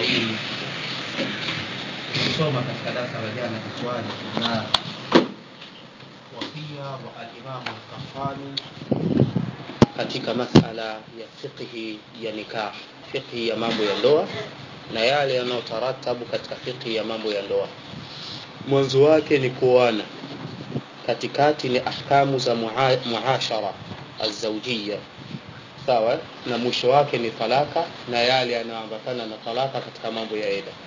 kusoma katika darasa la jana kiswali na wasia wa alimamu Al-Qahtani katika masala ya fiqhi ya nikah, fiqhi ya mambo ya ndoa na yale yanayotaratabu katika fiqhi ya mambo ya ndoa. Mwanzo wake ni kuoana, katikati ni ahkamu za muha, muashara azawjia, sawa, na mwisho wake ni talaka na yale yanayoambatana na talaka katika mambo ya eda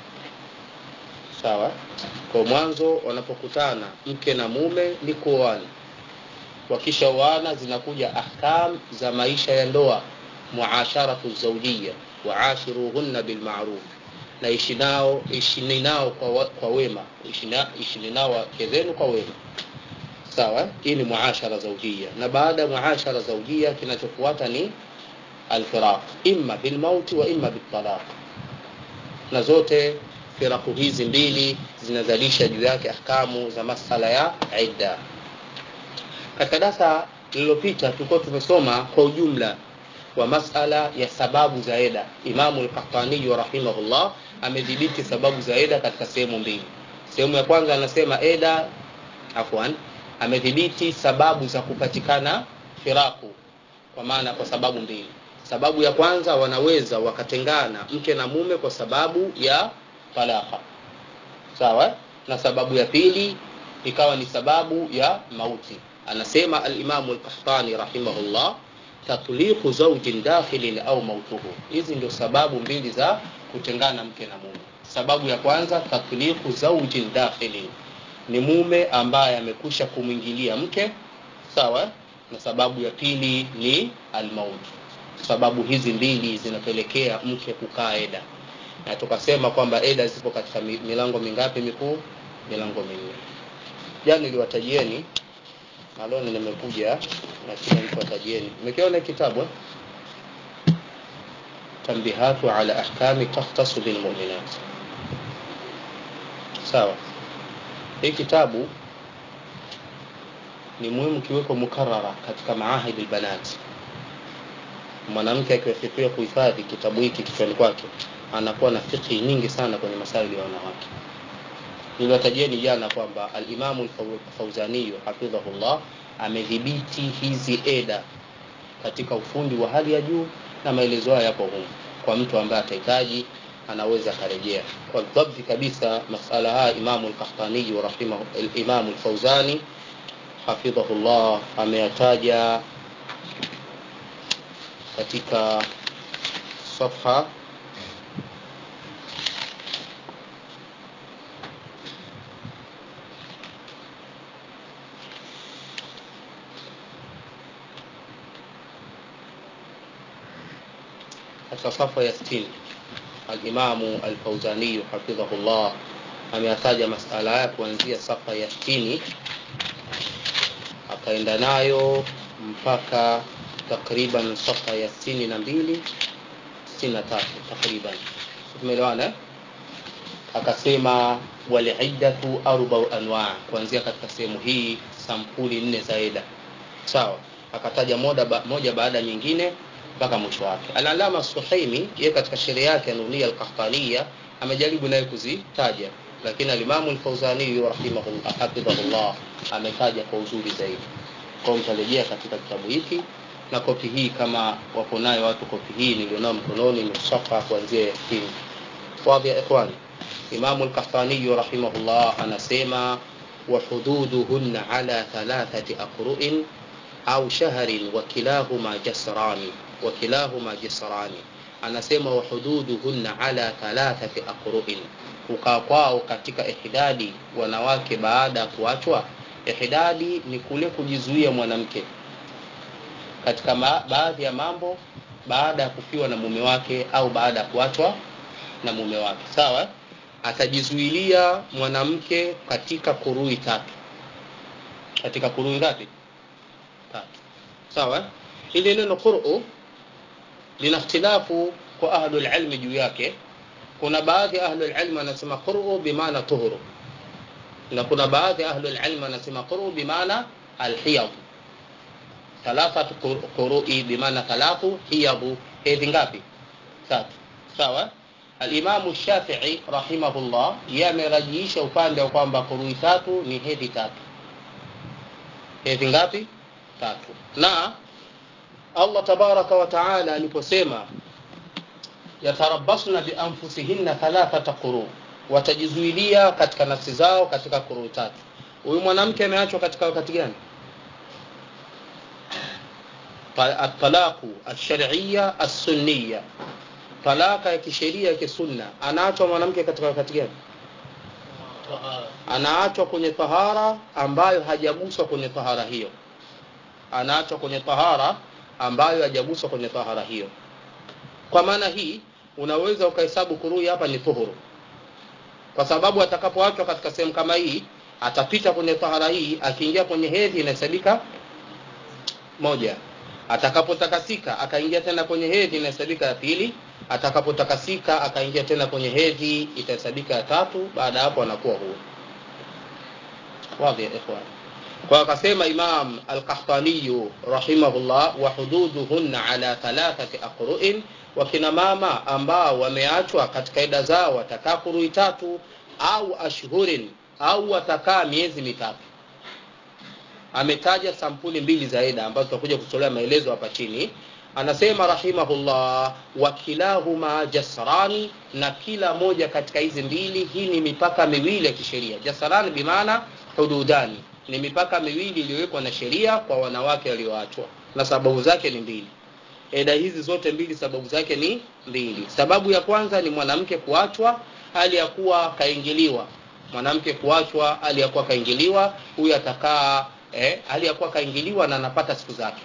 sawa. Kwa mwanzo wanapokutana mke na mume ni kuoana, wakishaoana zinakuja ahkam za maisha ya ndoa, muasharatu zawjia, waashiruhunna bilma'ruf, na ishi nao ishini nao kwa, kwa wema, ishini nao wake zenu kwa wema sawa. Hii ni muashara zawjia, na baada ya muashara zawjia kinachofuata ni alfiraq, imma bilmauti wa imma bitalaq, na zote firaku hizi mbili zinazalisha juu yake ahkamu za masala ya idda. Katika darasa lililopita tulikuwa tumesoma kwa ujumla wa masala ya sababu za eda. Imamu al-Qahtani rahimahullah amedhibiti sababu za eda katika sehemu mbili. Sehemu ya kwanza anasema eda, afwan, amedhibiti sababu za kupatikana firaku, kwa maana kwa sababu mbili. Sababu ya kwanza wanaweza wakatengana mke na mume kwa sababu ya talaka sawa, na sababu ya pili ikawa ni sababu ya mauti. Anasema al-Imamu al-Qahtani rahimahullah, tatliqu zawjin dakhilin au mautuhu. Hizi ndio sababu mbili za kutengana mke na mume. Sababu ya kwanza tatliqu zawjin dakhilin, ni mume ambaye amekusha kumwingilia mke sawa, na sababu ya pili ni al-maut. Sababu hizi mbili zinapelekea mke kukaa eda na tukasema kwamba eda zipo katika milango mingapi mikuu? Milango minne. Jana niliwatajieni na leo nimekuja na kila mtu atajieni. Mmekiona kitabu Tanbihatu ala ahkami takhtasu bil mu'minat. Sawa, hii kitabu ni muhimu kiweko mukarara katika maahidi albanat. Mwanamke akiwafikia kuhifadhi kitabu hiki kichwani kwake anakuwa na fikhi nyingi sana kwenye masaili ya wanawake. Niliwatajieni jana kwamba al-Imamu al-Fauzani hafidhahullah amedhibiti hizi eda katika ufundi wa hali ya juu, na maelezo haya yapo humu. Kwa mtu ambaye atahitaji anaweza akarejea kwa dhabti kabisa masala haya. Imamu al-Qahtani wa rahimahu al-Imamu al-Fauzani hafidhahullah ameyataja katika safha katika safa ya 60 al-Imamu al-Fauzani hafidhahullah ameyataja masala haya kuanzia safa ya 60 akaenda nayo mpaka takriban safa ya 62 63 takriban, tumeelewana. Akasema waliiddatu arbau anwa, kuanzia katika sehemu hii sampuli nne za eda, sawa. Akataja moja, ba, moja baada nyingine mpaka mwisho wake. Al-Alama Suhaimi yeye katika sheria yake Nunia al-Qahtaniya amejaribu naye kuzitaja, lakini al-Imamu al-Fauzani rahimahullah hafidhahullah ametaja kwa uzuri zaidi. Kwa mtarejea katika kitabu hiki na kopi hii, kama wako nayo watu, kopi hii nilionao mkononi ni safa kuanzia ya 60. Wadhi ya ikhwani, Imamu al-Qahtani rahimahullah anasema wa hududuhunna ala thalathati aqru'in au shahrin wa kilahuma jasrani wa kilahuma jisrani, anasema wa hududuhunna ala thalathati aqru'in, kukaa kwao katika ihdadi wanawake baada ya kuachwa. Ihdadi ni kule kujizuia mwanamke katika baadhi ya mambo baada ya kufiwa na mume wake au baada ya kuachwa na mume wake, sawa. Atajizuilia mwanamke katika kurui tatu, katika kurui ngapi? Tatu, sawa. Ili neno qur'u lina ikhtilafu kwa ahlul ilmi juu yake. Kuna baadhi ya ahlul ilmi wanasema qur'u bimaana tuhuru, na kuna baadhi ya ahlul ilmi wanasema qur'u bimaana alhiyad. Thalathatu qurui bimaana thalathu hiyadu, hedhi ngapi? Tatu, sawa. alimamu shafii rahimahullah yeye amerajiisha upande wa kwamba kurui tatu ni hedhi tatu hedhi ngapi tatu na allah tabaraka wa taala aliposema yatarabasna bianfusihinna thalathata quru watajizuilia katika nafsi zao katika kurui tatu huyu mwanamke ameachwa katika wakati gani atalaqu alshariya alsunniya talaka ya kisheria ya kisunna anaachwa mwanamke katika wakati gani anaachwa kwenye tahara ambayo hajaguswa kwenye tahara hiyo anaachwa kwenye tahara ambayo hajaguswa kwenye tahara hiyo kwa maana hii unaweza ukahesabu kurui hapa ni tuhuru kwa sababu atakapoachwa katika sehemu kama hii atapita kwenye tahara hii akiingia kwenye hedhi inahesabika moja atakapotakasika akaingia tena kwenye hedhi inahesabika ya pili atakapotakasika akaingia tena kwenye hedhi itahesabika ya tatu baada ya hapo anakuwa huru wadhi ya ikhwan kwa akasema imam alqahtaniyu rahimahullah wa hududuhunna ala thalathati aqru'in wakina mama ambao wameachwa katika ida zao watakaa kurui tatu au ashhurin au watakaa miezi mitatu ametaja sampuli mbili za ida ambazo tutakuja kutolea maelezo hapa chini anasema rahimahullah wakilahuma jasrani na kila moja katika hizi mbili hii ni mipaka miwili ya kisheria jasrani bimaana hududani ni mipaka miwili iliyowekwa na sheria kwa wanawake walioachwa na sababu zake ni mbili eda hizi zote mbili sababu zake ni mbili sababu ya kwanza ni mwanamke kuachwa hali ya kuwa kaingiliwa mwanamke kuachwa hali ya kuwa kaingiliwa huyu atakaa eh, hali ya kuwa kaingiliwa na anapata siku zake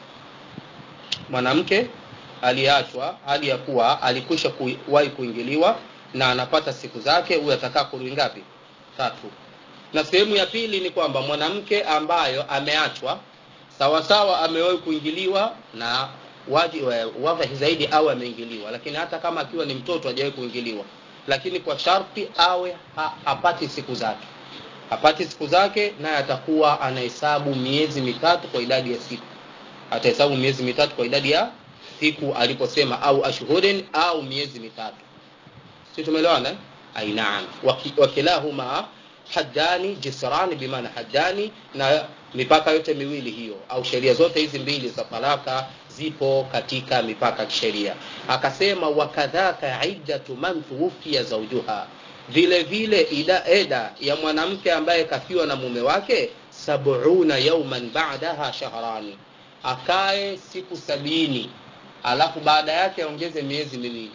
mwanamke aliachwa hali ya kuwa alikwisha kuwahi kuingiliwa na anapata siku zake huyu atakaa kurui ngapi tatu na sehemu ya pili ni kwamba mwanamke ambayo ameachwa sawasawa amewahi kuingiliwa na waji wadhahi zaidi au ameingiliwa lakini hata kama akiwa ni mtoto hajawahi kuingiliwa lakini kwa sharti awe ha, hapati siku zake hapati siku zake naye atakuwa anahesabu miezi mitatu kwa idadi ya siku atahesabu miezi mitatu kwa idadi ya siku aliposema au ashhurin au miezi mitatu si tumeelewana ainaam wakilahuma haddani jisrani bimaana haddani na mipaka yote miwili hiyo au sheria zote hizi mbili za talaka zipo katika mipaka ya kisheria akasema wakadhaka iddatu man tuwufia zaujuha vile vile ida eda ya mwanamke ambaye kafiwa na mume wake sabuna yauman badaha shahrani akae siku sabini alafu baada yake aongeze miezi miwili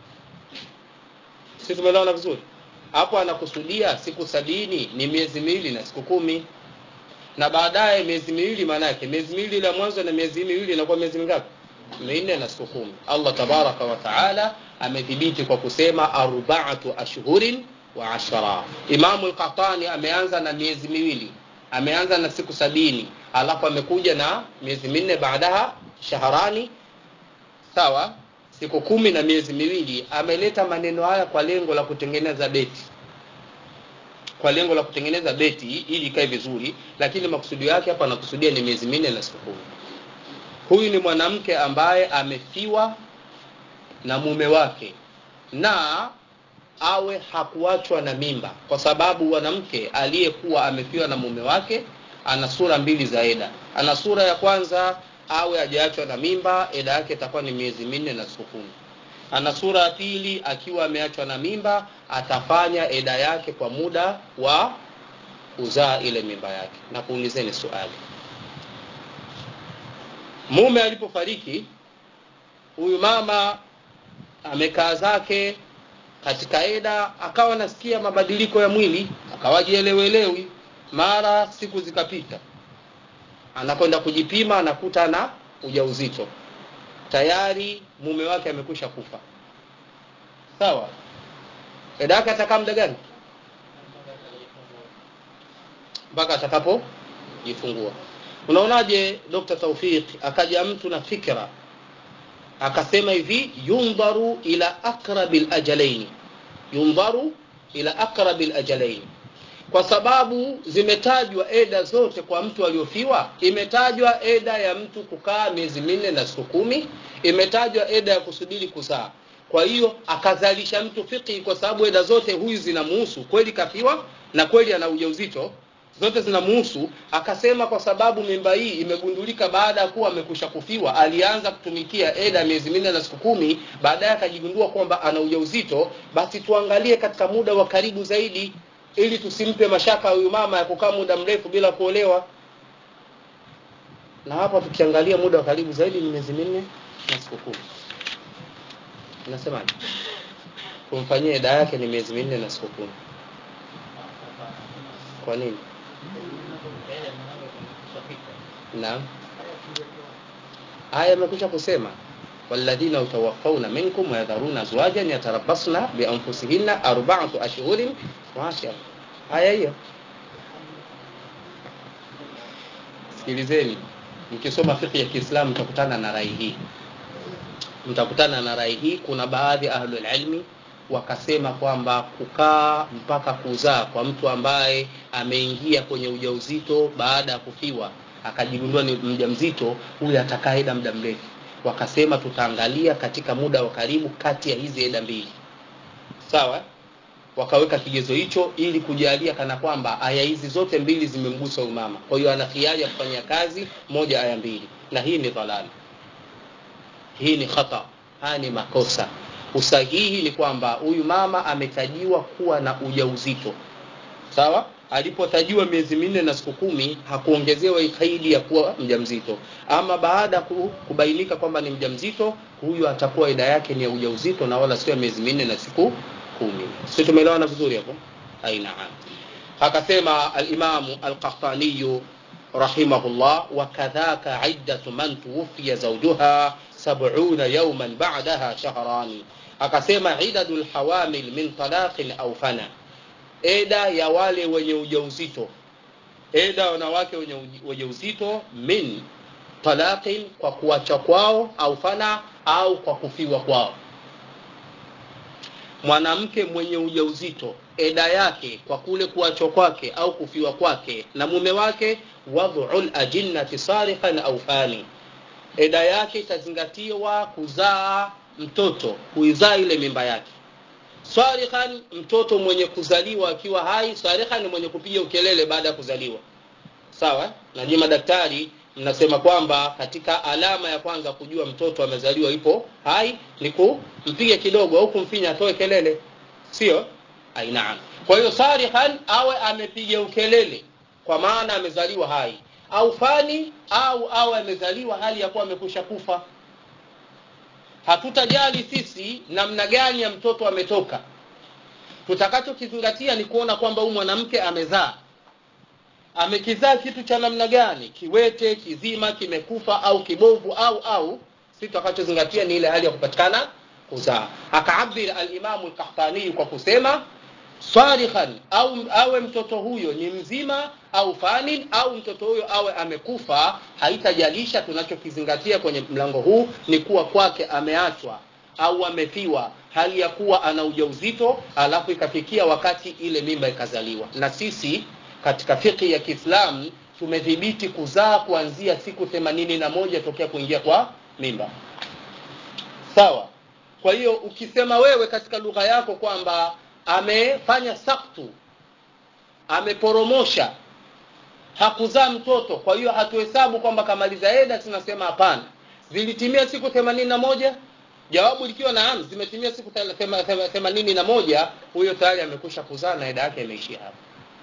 si tumeelewana vizuri hapo anakusudia siku sabini ni miezi miwili na siku kumi na baadaye miezi miwili maana yake miezi miwili la mwanzo na miezi miwili inakuwa miezi mingapi minne na siku kumi allah tabaraka wa taala amethibiti kwa kusema arbaatu ashhurin wa ashara imamu lqatani ameanza na miezi miwili ameanza na siku sabini alafu amekuja na miezi minne baadaha shaharani sawa siku kumi na miezi miwili ameleta maneno haya kwa lengo la kutengeneza beti kwa lengo la kutengeneza beti ili ikae vizuri lakini makusudio yake hapa anakusudia ni miezi minne na siku kumi huyu ni mwanamke ambaye amefiwa na mume wake na awe hakuachwa na mimba kwa sababu mwanamke aliyekuwa amefiwa na mume wake ana sura mbili za eda ana sura ya kwanza awe hajaachwa na mimba eda yake itakuwa ni miezi minne na siku kumi ana sura ya pili akiwa ameachwa na mimba atafanya eda yake kwa muda wa kuzaa ile mimba yake na kuulizeni swali mume alipofariki huyu mama amekaa zake katika eda akawa nasikia mabadiliko ya mwili akawajielewelewi mara siku zikapita anakwenda kujipima anakuta na ujauzito tayari mume wake amekwisha kufa sawa eda yake atakaa muda gani mpaka atakapojifungua unaonaje dr taufik akaja mtu na fikra akasema hivi yundharu ila aqrabi lajalaini yundharu ila aqrabi lajalaini kwa sababu zimetajwa eda zote kwa mtu aliofiwa imetajwa eda ya mtu kukaa miezi minne na siku kumi imetajwa eda ya kusubiri kuzaa kwa hiyo akazalisha mtu fiqhi kwa sababu eda zote huyu zinamuhusu kweli kafiwa na kweli ana ujauzito zote zinamuhusu akasema kwa sababu mimba hii imegundulika baada ya kuwa amekusha kufiwa alianza kutumikia eda miezi minne na siku kumi baadaye akajigundua kwamba ana ujauzito basi tuangalie katika muda wa karibu zaidi ili tusimpe mashaka huyu mama ya kukaa muda mrefu bila kuolewa na hapa tukiangalia muda wa karibu zaidi ni miezi minne na siku kumi unasemaje kumfanyia eda yake ni miezi minne na siku kumi kwa nini naam aya imekwisha kusema walladhina utawaffawna minkum wayadharuna azwajan yatarabbasna bianfusihinna arba'atu ashhurin wa ashara aya hiyo sikilizeni mkisoma fiqh ya Kiislamu mtakutana na rai hii mtakutana na rai hii kuna baadhi ya ahlul ilmi wakasema kwamba kukaa mpaka kuzaa kwa mtu ambaye ameingia kwenye ujauzito baada ya kufiwa akajigundua ni mjamzito huyu atakaa eda muda mrefu wakasema tutaangalia katika muda wa karibu kati ya hizi eda mbili sawa wakaweka kigezo hicho ili kujalia kana kwamba aya hizi zote mbili zimemgusa huyu mama kwa hiyo ana hiari ya kufanyia kazi moja aya mbili na hii ni dhalali hii ni khata haya ni makosa usahihi ni kwamba huyu mama ametajiwa kuwa na ujauzito sawa alipotajiwa miezi minne na siku kumi hakuongezewa kaidi ya kuwa mjamzito ama baada ya kubainika kwamba ni mjamzito huyu atakuwa ida yake ni ya ujauzito na wala sio miezi minne na siku kumi sio tumeelewana vizuri hapo aina akasema alimamu alqahtaniyu rahimahullah wakadhaka iddatu man tuwfiya zawjuha sab'una yawman ba'daha shahrani akasema idadul hawamil min talaqin au fana eda ya wale wenye ujauzito eda wanawake wenye ujauzito min talaqin kwa kuacha kwao au fana au kwa kufiwa kwao mwanamke mwenye ujauzito eda yake kwa kule kuachwa kwake au kufiwa kwake na mume wake wad'ul ajinnati sariqan au fani eda yake itazingatiwa kuzaa mtoto kuizaa ile mimba yake sarikhan mtoto mwenye kuzaliwa akiwa hai sarikhan mwenye kupiga ukelele baada ya kuzaliwa sawa na nyinyi madaktari mnasema kwamba katika alama ya kwanza kujua mtoto amezaliwa ipo hai ni kumpiga kidogo au kumfinya atoe kelele sio ainaam kwa hiyo sarikhan awe amepiga ukelele kwa maana amezaliwa hai au fani au awe amezaliwa hali ya kuwa amekusha kufa hatutajali sisi namna gani ya mtoto ametoka tutakachokizingatia ni kuona kwamba huyu mwanamke amezaa amekizaa kitu cha namna gani kiwete kizima kimekufa au kibovu au au si tutakachozingatia ni ile hali ya kupatikana kuzaa akaabir alimamu lkahtanii kwa kusema sarikhan au awe mtoto huyo ni mzima au fanin au mtoto huyo awe amekufa haitajalisha tunachokizingatia kwenye mlango huu ni kuwa kwake ameachwa au amefiwa hali ya kuwa ana ujauzito alafu ikafikia wakati ile mimba ikazaliwa na sisi katika fikhi ya kiislamu tumedhibiti kuzaa kuanzia siku themanini na moja tokea kuingia kwa mimba sawa kwa hiyo ukisema wewe katika lugha yako kwamba amefanya saktu ameporomosha hakuzaa mtoto kwa hiyo hatuhesabu kwamba kamaliza eda tunasema hapana zilitimia siku themanini na moja jawabu likiwa naam zimetimia siku themanini na moja huyo tayari amekusha kuzaa na eda yake imeishia hapo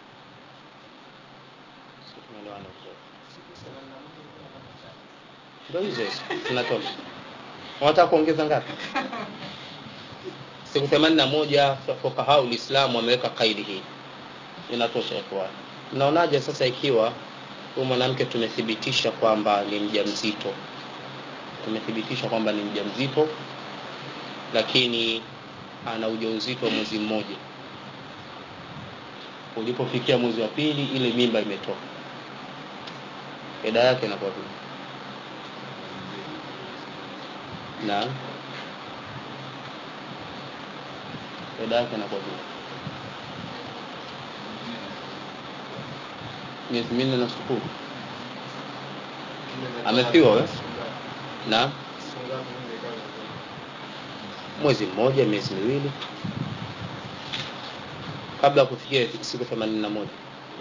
ndo hizo hizo tunatoka wanataka kuongeza ngapi siku themanini na moja fukahau lislamu wameweka kaidi hii inatosha ikhwani mnaonaje sasa ikiwa huyu mwanamke tumethibitisha kwamba ni mjamzito tumethibitisha kwamba ni mjamzito lakini ana ujauzito wa mwezi mmoja ulipofikia mwezi wa pili ile mimba imetoka eda yake inakuwa vipi na eda yake inakuwa vipi miezi minne na siku amefiwa we na mwezi mmoja miezi miwili kabla ya kufikia siku themanini na moja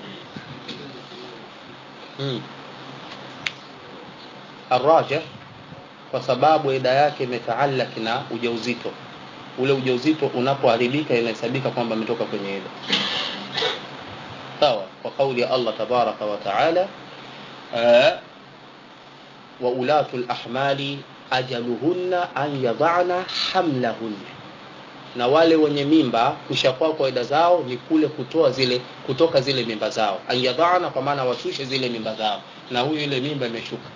hmm. arrajih kwa sababu ida yake imetaalak na ujauzito ule ujauzito unapoharibika inahesabika kwamba ametoka kwenye ida sawa kwa kauli ya allah tabaraka wa taala wa ulatu lahmali ajaluhunna an yadhana hamlahunna na wale wenye mimba kushakuwa kwa ida zao ni kule kutoa zile kutoka zile mimba zao an yadhana kwa maana washushe zile mimba zao na huyu ile mimba imeshuka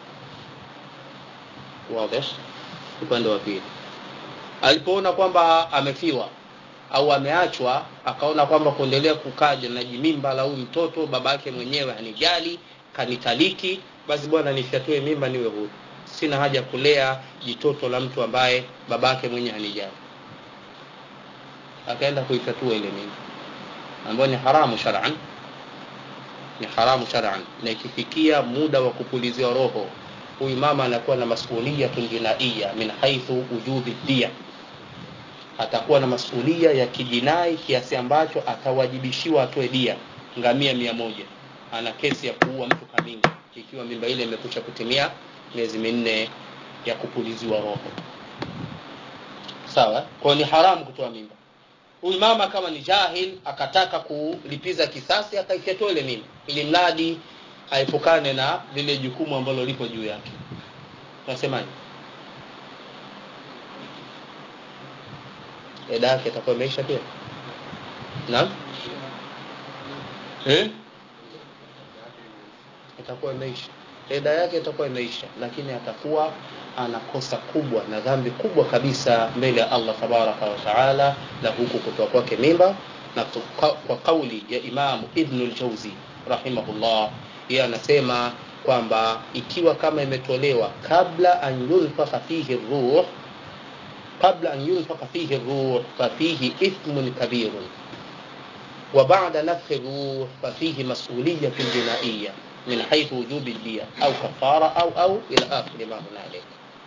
wazi upande wa pili alipoona kwamba amefiwa au ameachwa akaona kwamba kuendelea kukaja na jimimba la huyu mtoto baba yake mwenyewe hanijali kanitaliki basi bwana nifyatue mimba niwe huru sina haja kulea jitoto la mtu ambaye baba yake mwenyewe hanijali akaenda kuifyatua ile mimba ambayo ni haramu shar'an ni haramu shar'an na ikifikia muda wa kupuliziwa roho huyu mama anakuwa na masuliyatun jinaiya min haithu wujubi dia atakuwa na masulia ya kijinai kiasi ambacho atawajibishiwa atoe dia ngamia mia moja ana kesi ya kuua mtu kamili ikiwa mimba ile imekusha kutimia miezi minne ya kupuliziwa roho sawa kwao ni haramu kutoa mimba huyu mama kama ni jahil akataka kulipiza kisasi akaifyatua ile mimba ili mradi aepukane na lile jukumu ambalo lipo juu yake unasemaje eda yake itakuwa imeisha pia naam eh? itakuwa imeisha eda yake itakuwa imeisha lakini atakuwa ana kosa kubwa na dhambi kubwa kabisa mbele ya allah tabaraka wa taala la huku kutoa kwake mimba na kwa kauli ya imamu ibnu ljauzi rahimahullah yeye anasema kwamba ikiwa kama imetolewa kabla an yunfakha fihi ruh qabla an yunfakha fihi ruh fafihi ithmun kabirun wa ba'da nafkhi ruh fafihi mas'uliyatun jinaiya min haythu wujubi diya au kafara au au ila akhiri ma hunalik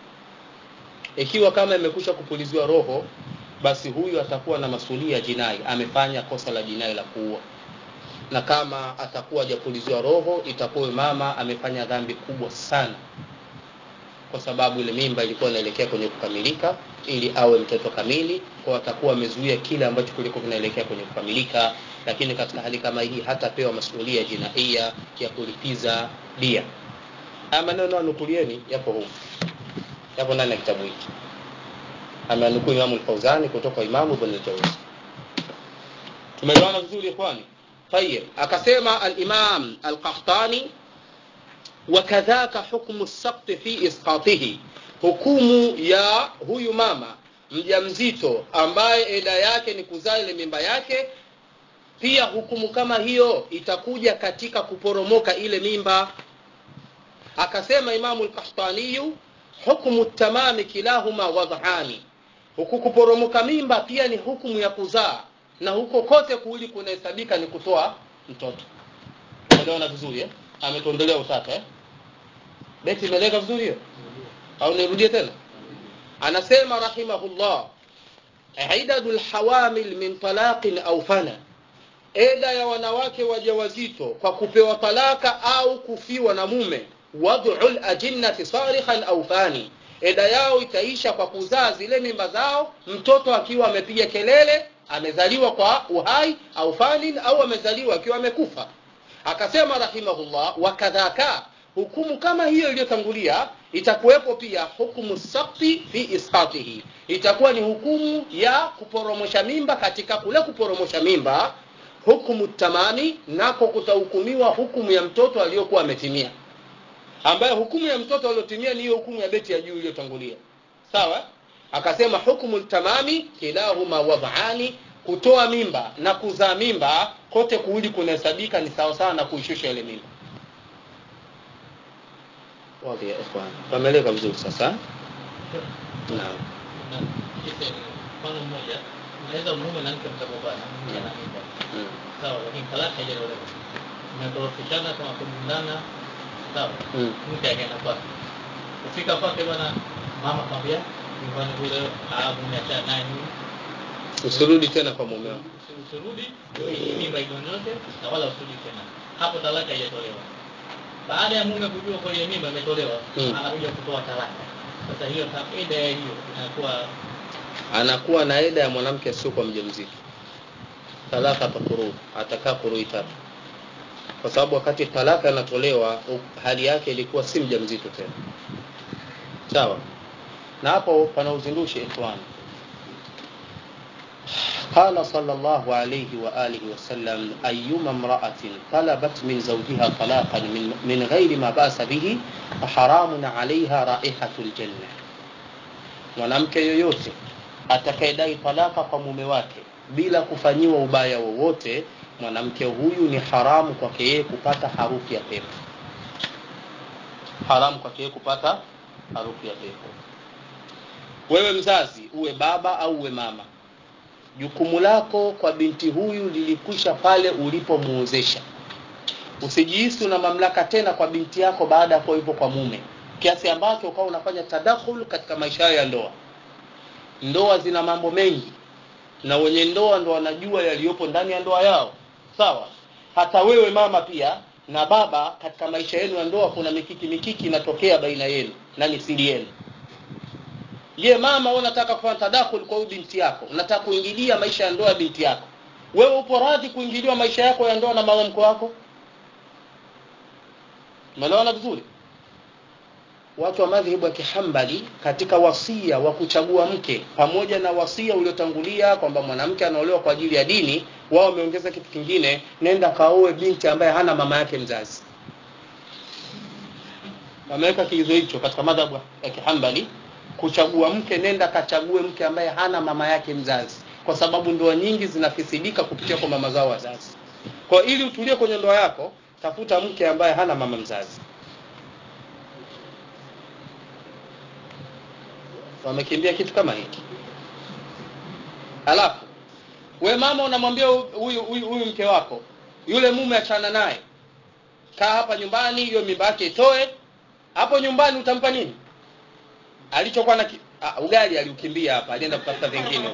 ikiwa kama imekusha kupuliziwa roho basi huyu atakuwa na masulia jinai amefanya kosa la jinai la kuua na kama atakuwa hajapuliziwa roho itakuwa mama amefanya dhambi kubwa sana kwa sababu ile mimba ilikuwa inaelekea kwenye kukamilika ili awe mtoto kamili kwa atakuwa amezuia kile ambacho kilikuwa kinaelekea kwenye kukamilika lakini katika hali kama hii hatapewa masuhulia jinaia ya kulipiza dia haya maneno anukulieni yapo humu yapo ndani ya kitabu hiki ameanukuu imamu lfauzani kutoka imamu ibn ljauzi tumeelewana vizuri ikhwani طيب akasema الإمام القحطاني وكذاك حكم السقط في إسقاطه hukumu ya huyu mama mjamzito ambaye eda yake ni kuzaa ile mimba yake pia hukumu kama hiyo itakuja katika kuporomoka ile mimba akasema imamu lkahtaniyu hukmu tamami kilahuma wadhani huku kuporomoka mimba pia ni hukumu ya kuzaa na huko kote kuuli kunahesabika ni kutoa mtoto umeelewana vizuri eh? ametuondolea utata eh? beti imeleka vizuri hiyo au nirudie tena anasema rahimahullah idadu lhawamil min talaqin au fana eda ya wanawake wajawazito kwa kupewa talaka au kufiwa na mume wad'u lajinnati sarikhan au fani eda yao itaisha kwa kuzaa zile mimba zao mtoto akiwa amepiga kelele amezaliwa kwa uhai au fanin au amezaliwa akiwa amekufa akasema rahimahullah wakadhaka hukumu kama hiyo iliyotangulia itakuwepo pia hukumu sakti fi isqatihi itakuwa ni hukumu ya kuporomosha mimba katika kule kuporomosha mimba hukumu tamami nako kutahukumiwa hukumu ya mtoto aliyokuwa ametimia ambaye hukumu ya mtoto aliyotimia ni hiyo hukumu ya beti ya juu iliyotangulia sawa akasema hukumu tamami kilahuma wadhani kutoa mimba na kuzaa mimba kote kuuli kunahesabika ni sawa sawa na kuishusha ile mimba wazi ya ikhwan pameleka vizuri sasa naam mfano mmoja unaweza mume na mke mkagombana mke ana mimba sawa lakini talaka haijatolewa mmekorofishana kama kumbindana sawa Mm. mke akaenda kwake kufika kwake bwana mama kwambia nyumbani kule alafu umeachana naye nini usirudi tena kwa mume wako Usi- usirudi hii mimba idonyoke na wala usirudi tena hapo talaka haijatolewa baada ya mume kujua kwa ile mimba imetolewa Mm. anakuja kutoa talaka sasa hiyo ta- ida ya hiyo inakuwa anakuwa na eda ya mwanamke asiokuwa mjamzito talaka takuruu atakaa kurui tatu kwa sababu wakati talaka inatolewa u- hali yake ilikuwa si mjamzito tena sawa na hapo pana uzindushi ikhwani قال صلى الله عليه وآله وسلم أيما امرأة طلبت من زوجها طلاقا من, من غير ما بأس به فحرام عليها رائحة الجنة mwanamke yoyote atakayedai talaka kwa mume wake bila kufanyiwa ubaya wowote mwanamke huyu ni haramu kwake yeye kupata harufu ya pepo haramu kwake yeye kupata harufu ya pepo wewe mzazi uwe baba au uwe mama jukumu lako kwa binti huyu lilikwisha pale ulipomuozesha usijihisi una mamlaka tena kwa binti yako baada ya kuwa yupo kwa mume kiasi ambacho ukawa unafanya tadakhul katika maisha yao ya ndoa ndoa zina mambo mengi na wenye ndoa ndo wanajua yaliyopo ndani ya ndoa yao sawa hata wewe mama pia na baba katika maisha yenu ya ndoa kuna mikiki mikiki inatokea baina yenu na ni siri yenu je mama wewe unataka kufanya tadakhul kwa huyu binti yako unataka kuingilia maisha ya ndoa ya binti yako wewe upo radhi kuingiliwa maisha yako ya ndoa na mama mko wako umeelewana vizuri watu wa madhehebu ya kihambali katika wasia wa kuchagua mke pamoja na wasia uliotangulia kwamba mwanamke anaolewa kwa ajili ya dini wao wameongeza kitu kingine nenda kaoe binti ambaye hana mama yake mzazi wameweka kiizo hicho katika madhabu ya kihambali kuchagua mke nenda kachague mke ambaye hana mama yake mzazi kwa sababu ndoa nyingi zinafisidika kupitia kwa mama zao wazazi kwa ili utulie kwenye ndoa yako tafuta mke ambaye hana mama mzazi wamekimbia kitu kama hiki alafu we mama unamwambia huyu huyu huyu mke wako yule mume achana naye kaa hapa nyumbani hiyo mimba yake itoe hapo nyumbani utampa nini alichokuwa na ki... ah, ugali aliukimbia hapa alienda kutafuta vingine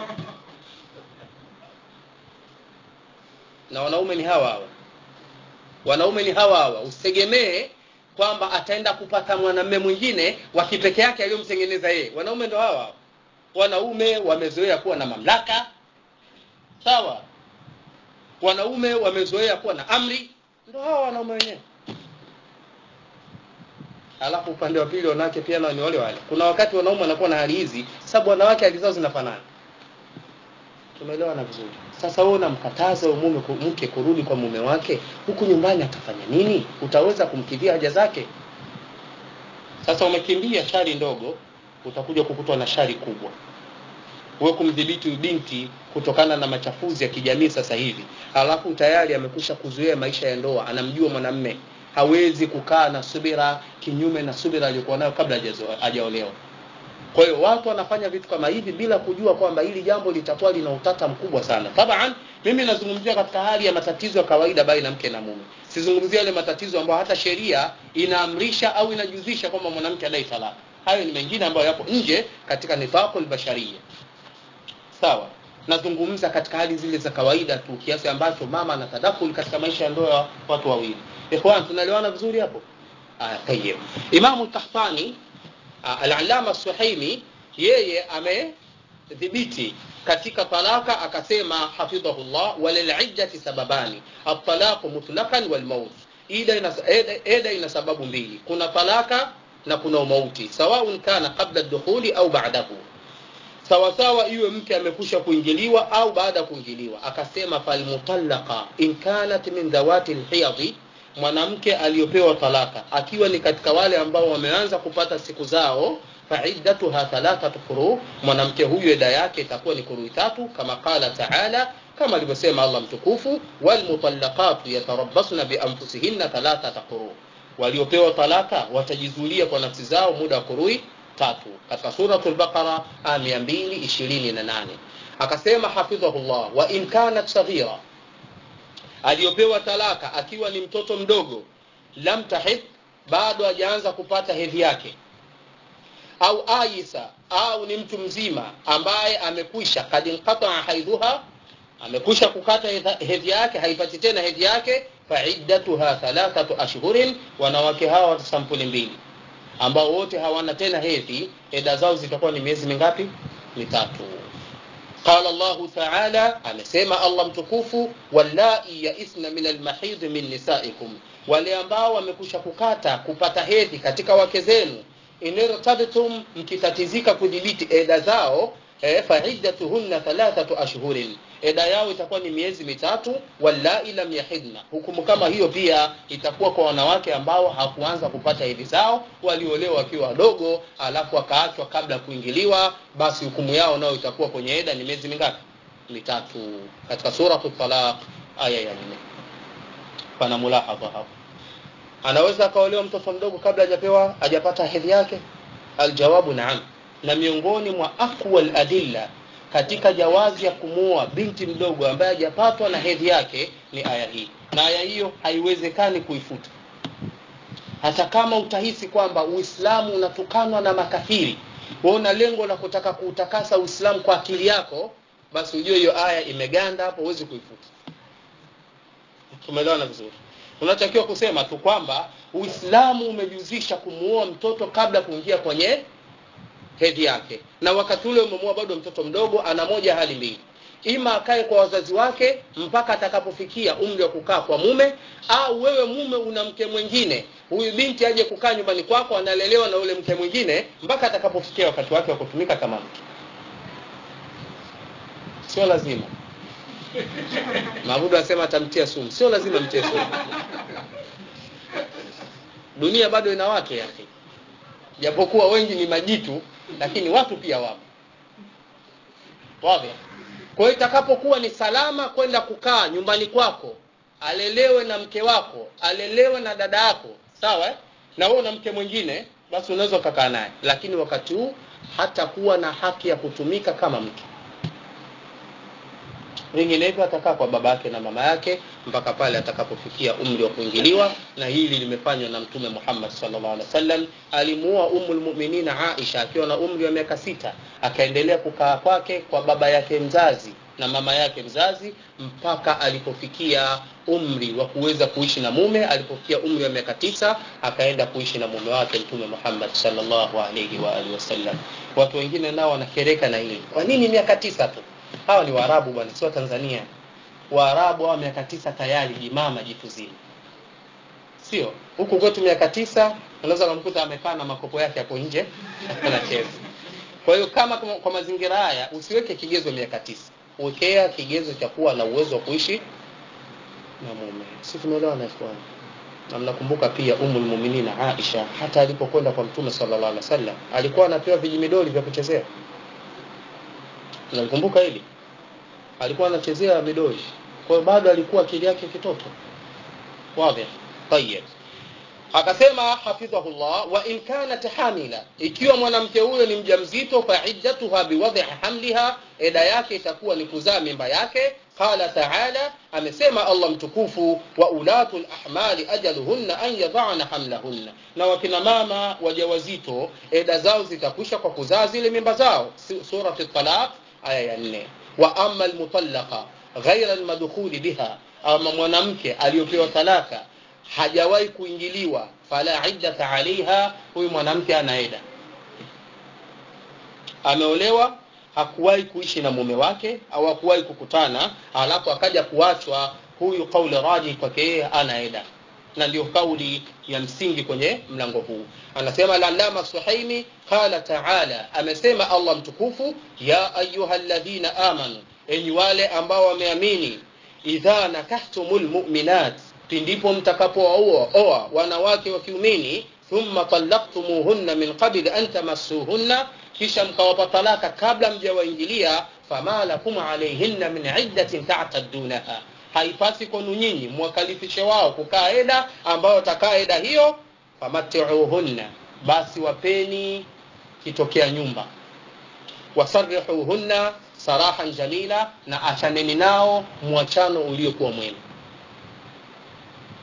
na wanaume ni hawa hawa wanaume ni hawa hawa usitegemee kwamba ataenda kupata mwanamume mwingine wa kipeke yake aliyomtengeneza yeye wanaume ndo hawa hawa wanaume wamezoea kuwa na mamlaka sawa wanaume wamezoea kuwa na amri ndo hawa wanaume wenyewe alafu upande wa pili wanawake pia nao ni wale wale kuna wakati wanaume wanakuwa na hali hizi sababu wanawake hali zao zinafanana tumeelewana vizuri sasa wewe unamkataza huyo mume mke kurudi kwa mume wake huku nyumbani atafanya nini utaweza kumkidhia haja zake sasa umekimbia shari ndogo utakuja kukutwa na shari kubwa wewe kumdhibiti binti kutokana na machafuzi ya kijamii sasa hivi halafu tayari amekusha kuzuia maisha ya ndoa anamjua mwanamme hawezi kukaa na subira kinyume na subira aliyokuwa nayo kabla hajaolewa kwa hiyo watu wanafanya vitu kama hivi bila kujua kwamba hili jambo litakuwa lina utata mkubwa sana taban mimi nazungumzia katika hali ya matatizo ya kawaida baina mke na mume sizungumzia yale matatizo ambayo hata sheria inaamrisha au inajuzisha kwamba mwanamke adai talaka hayo ni mengine ambayo yapo nje katika nifaqul basharia sawa nazungumza katika hali zile za kawaida tu kiasi ambacho mama anatadakul katika maisha ya ndoa ya watu wawili ikhwan tunaelewana vizuri hapo aya tayyib imamu tahtani al-allama suhaimi yeye amedhibiti katika talaka akasema hafidhahullah waliliddati sababani at-talaqu mutlaqan wal maut ida ina eda ina sababu mbili kuna talaka na kuna umauti sawaun kana qabla ad-dukhuli au ba'dahu sawa sawa iwe mke amekusha kuingiliwa au baada ya kuingiliwa akasema falmutallaqa in kanat min dhawati alhiyadhi mwanamke aliyopewa talaka akiwa ni katika wale ambao wameanza kupata siku zao faiddatuha thalathatu quru mwanamke huyu eda yake itakuwa ni kurui tatu kama qala taala kama alivyosema Allah mtukufu walmutallaqatu yatarabbasna bianfusihinna thalathata quru waliopewa talaka watajizulia kwa nafsi zao muda wa kurui tatu katika suratul baqara aya 228 akasema hafidhahullah wa in kanat saghira aliyopewa talaka akiwa ni mtoto mdogo lam tahid bado hajaanza kupata hedhi yake au aisa au ni mtu mzima ambaye amekwisha kad inqataa haidhuha amekwisha kukata hedhi yake haipati tena hedhi yake faiddatuha thalathatu ashhurin wanawake hawa watu sampuli mbili ambao wote hawana tena hedhi eda zao zitakuwa ni miezi mingapi mitatu qala llahu taala amesema allah mtukufu wallai yaisna min almahidhi min nisaikum wale ambao wamekusha kukata kupata hedhi katika wake zenu inirtabtum mkitatizika kudhibiti eda zao eh, faiddatuhunna thalathatu ashhurin eda yao itakuwa ni miezi mitatu wallai lam yahidna hukumu kama hiyo pia itakuwa kwa wanawake ambao hakuanza kupata hedhi zao waliolewa wakiwa wadogo alafu wakaachwa kabla ya kuingiliwa basi hukumu yao nayo itakuwa kwenye eda ni miezi mingapi mitatu katika suratu talaq aya ya nne pana mulahadha hapo anaweza akaolewa mtoto mdogo kabla hajapewa hajapata hedhi yake aljawabu naam na miongoni mwa aqwa aladilla katika jawazi ya kumuoa binti mdogo ambaye hajapatwa na hedhi yake ni aya hii na aya hiyo haiwezekani kuifuta hata kama utahisi kwamba uislamu unatukanwa na makafiri una lengo la kutaka kuutakasa uislamu kwa akili yako basi ujue hiyo aya imeganda hapo huwezi kuifuta tumeelewana vizuri unatakiwa kusema tu kwamba uislamu umejuzisha kumuoa mtoto kabla kuingia kwenye hedhi yake na wakati ule umemuoa bado mtoto mdogo ana moja hali mbili ima akae kwa wazazi wake mpaka atakapofikia umri wa kukaa kwa mume au wewe mume una mke mwingine huyu binti aje kukaa nyumbani kwako analelewa na ule mke mwingine mpaka atakapofikia wakati wake wa kutumika kama mke sio lazima mabudu anasema atamtia sumu sio lazima mtie sumu dunia bado ina watu yake japokuwa wengi ni majitu lakini watu pia wapo wazi kwa hiyo itakapokuwa ni salama kwenda kukaa nyumbani kwako alelewe na mke wako alelewe na dada yako sawa eh? na wewe na mke mwingine basi unaweza ukakaa naye lakini wakati huu hatakuwa na haki ya kutumika kama mke vinginevyo atakaa kwa baba yake na mama yake mpaka pale atakapofikia umri wa kuingiliwa na hili limefanywa na mtume muhammad salllah alih wasallam alimuoa umu lmuminina aisha akiwa na umri wa miaka sita akaendelea kukaa kwake kwa baba yake mzazi na mama yake mzazi mpaka alipofikia umri wa kuweza kuishi na mume alipofikia umri wa miaka tisa akaenda kuishi na mume wake mtume muhammad salllahu alaihi waalihi wasallam watu wengine nao wanakereka na hili kwa nini miaka tisa tu hawa ni waarabu bwana sio tanzania waarabu hawa miaka tisa tayari jimama jitu zima sio huku kwetu miaka tisa unaweza kumkuta amekaa na makopo yake hapo nje anacheza kwa hiyo kama kwa mazingira haya usiweke kigezo miaka tisa wekea kigezo cha kuwa na uwezo wa kuishi na mume si tumeelewa na ikhwan na mnakumbuka pia umu lmuminina aisha hata alipokwenda kwa mtume sallallahu alaihi wasallam alikuwa anapewa vijimidoli vya kuchezea nalikumbuka hili alikuwa anachezea midoli kwa hiyo bado alikuwa akili yake kitoto wadhi tayib akasema hafidhahullah wa in kanat hamila ikiwa mwanamke huyo ni mjamzito fa iddatuha biwadhi hamliha eda yake itakuwa ni kuzaa mimba yake qala taala amesema allah mtukufu wa ulatu lahmali ajaluhunna an yadhana hamlahunna na wakina mama wajawazito eda zao zitakwisha kwa kuzaa zile mimba zao surati talaq aya ya nne wa ama almutallaqa ghaira almadkhuli biha ama mwanamke aliyopewa talaka hajawahi kuingiliwa fala iddata alaiha huyu mwanamke anaeda ameolewa hakuwahi kuishi na mume wake au hakuwahi kukutana alafu akaja kuachwa huyu kauli raji kwake yeye anaeda na ndio kauli ya msingi kwenye mlango huu anasema lalama suhaimi qala taala amesema allah mtukufu ya ayuha ladhina amanu enyi wale ambao wameamini idha nakahtumu lmuminat pindipo mtakapowaoa oa wanawake wa kiumini thumma talaktumuhunna min qabli an tamassuhunna kisha mkawapa talaka kabla mjawaingilia fama lakum alaihinna min iddatin tataddunaha haipasi kwenu nyinyi mwakalifishe wao kukaa eda ambayo takaa eda hiyo famatiuhunna basi wapeni kitokea nyumba wasarihuhunna sarahan jamila na achaneni nao mwachano uliokuwa mwema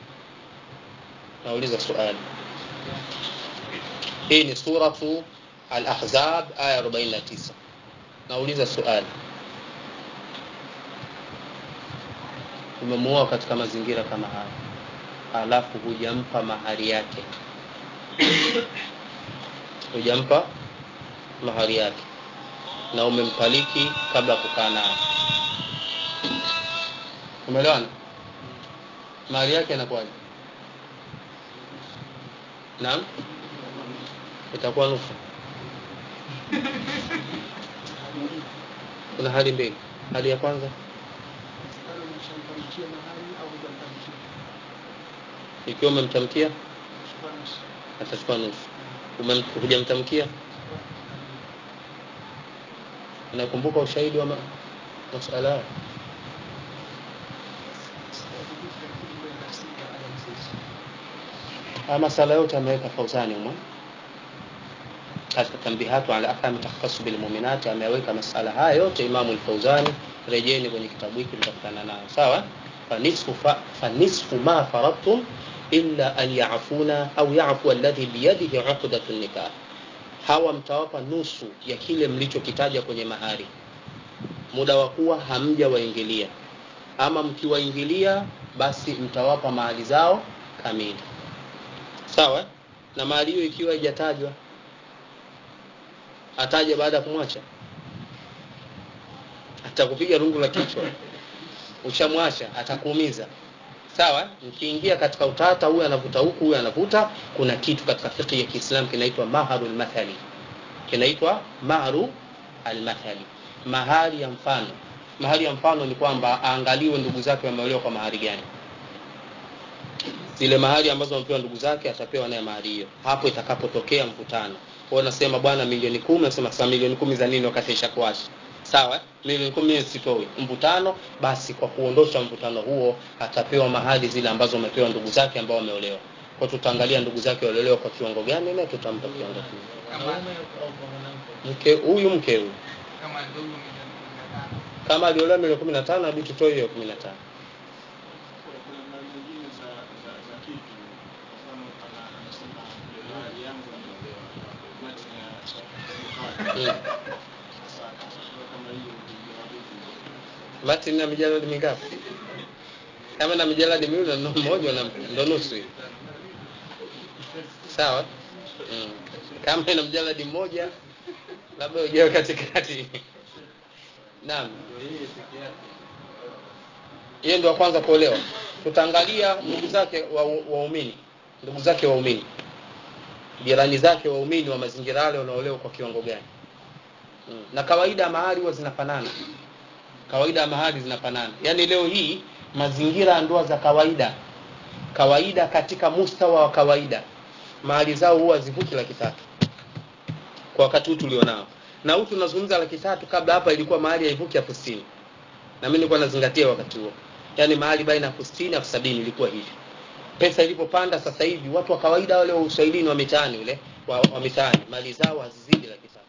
nauliza suali hii ni suratu al-ahzab aya 49 nauliza swali umemuoa katika mazingira kama haya alafu hujampa mahari yake hujampa mahari yake na umemtaliki kabla ya kukaa naye umeelewana mahari yake inakuwaje naam itakuwa nusu kuna hali mbili hali ya kwanza ikiwa umemtamkia atachukua nusu Umem- hujamtamkia unakumbuka ushahidi wa ma- masala haya haya masala yote ameweka fauzani umwe katika tambihatu ala ahkami takhassu bil mu'minati ameweka masala haya yote imamu al-fauzani rejeni kwenye kitabu hiki mtakutana nayo sawa fanisfu fa, fanisfu ma faradtum illa an ya'funa au ya'fu alladhi biyadihi 'uqdatu nikah hawa mtawapa nusu ya kile mlichokitaja kwenye mahari muda wa kuwa hamja waingilia ama mkiwaingilia basi mtawapa mahali zao kamili sawa na mahali hiyo ikiwa haijatajwa ataje baada ya kumwacha atakupiga rungu la kichwa ushamwacha atakuumiza sawa mkiingia katika utata huyu anavuta huku huyu anavuta kuna kitu katika fiqh ya Kiislamu kinaitwa maharu almathali kinaitwa maharu almathali mahari ya mfano mahari ya mfano ni kwamba aangaliwe ndugu zake wameolewa kwa mahari gani zile mahari ambazo wamepewa ndugu zake atapewa naye mahari hiyo hapo itakapotokea mvutano kwa hiyo nasema bwana milioni kumi nasema sasa milioni kumi za nini wakati ishakuacha sawa milioni kumi mimi sitoi mvutano basi kwa kuondosha mvutano huo atapewa mahali zile ambazo wamepewa ndugu zake ambao wameolewa kwa tutaangalia ndugu zake waliolewa kwa kiwango gani na tutampa kiwango kile Mwanaume au kwa mwanamke? mke huyu mke huyu kama ndugu milioni kumi na tano kama aliolewa milioni kumi na tano nabidi tutoe hiyo kumi na tano kuna mali nyingine za za za kitu kwa mfano ana anasema hali yangu nimeolewa mati ya Mm. sasa sasa kama hiyo ndio hadithi Martin na mijaladi mingapi? Kama na mijaladi miwili na neno moja na ndo nusu hiyo. Sawa? Mm. Kama ina mjaladi mmoja labda ujawe katikati. Naam. Yeye ndio wa kwanza kuolewa. Tutaangalia ndugu zake wa- waumini, ndugu zake waumini, jirani zake waumini wa mazingira yale wanaolewa kwa kiwango gani? Mm. Na kawaida mahali huwa zinafanana kawaida ya mahali zinafanana yaani leo hii mazingira ya ndoa za kawaida kawaida katika mustawa wa kawaida mahali zao huwa zivuki laki tatu kwa wakati huu tulionao na huu tunazungumza laki tatu kabla hapa ilikuwa mahali haivuki elfu sitini na mimi nilikuwa nazingatia wakati huo yaani mahali baina ya elfu sitini elfu sabini ilikuwa hivi pesa ilipopanda sasa hivi watu wa kawaida wale wa uswahilini wa mitaani ule wa, wa mitaani mali zao hazizidi laki tatu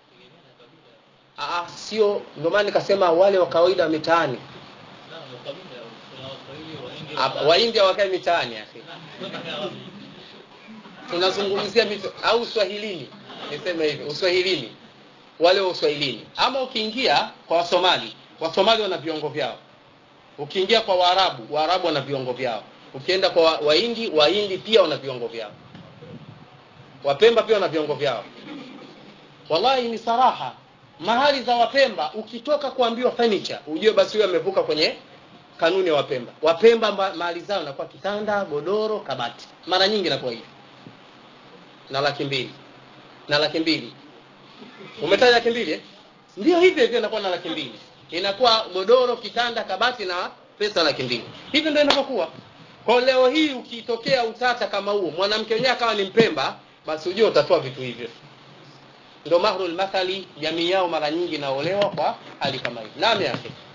Ah, sio ndio maana nikasema wale wa kawaida wa mitaani Sawa, ndio kabila. Kuna Waswahili, Wahindi, Hapa, waindia wakae mitaani akhi Wanakaa wapi? tunazungumzia mitu, au uswahilini niseme hivi uswahilini wale wa uswahilini ama ukiingia kwa wasomali wasomali wana viongo vyao ukiingia kwa waarabu waarabu wana viongo vyao ukienda kwa wa- wahindi wahindi pia wana viongo vyao wapemba pia wana viongo vyao wallahi ni saraha mahali za wapemba ukitoka kuambiwa furniture ujue basi huyo amevuka kwenye kanuni ya wapemba wapemba ma- mahali zao inakuwa kitanda godoro kabati mara nyingi inakuwa hivi na laki mbili na laki mbili umetaja laki mbili eh? ndio hivyo hivyo inakuwa na laki mbili inakuwa godoro kitanda kabati na pesa laki mbili hivyo ndio inavyokuwa kwa leo hii ukitokea utata kama huo mwanamke wenyewe akawa ni mpemba basi ujue utatoa vitu hivyo ndio mahrul mathali jamii yao mara nyingi inaolewa kwa hali kama hii naam yake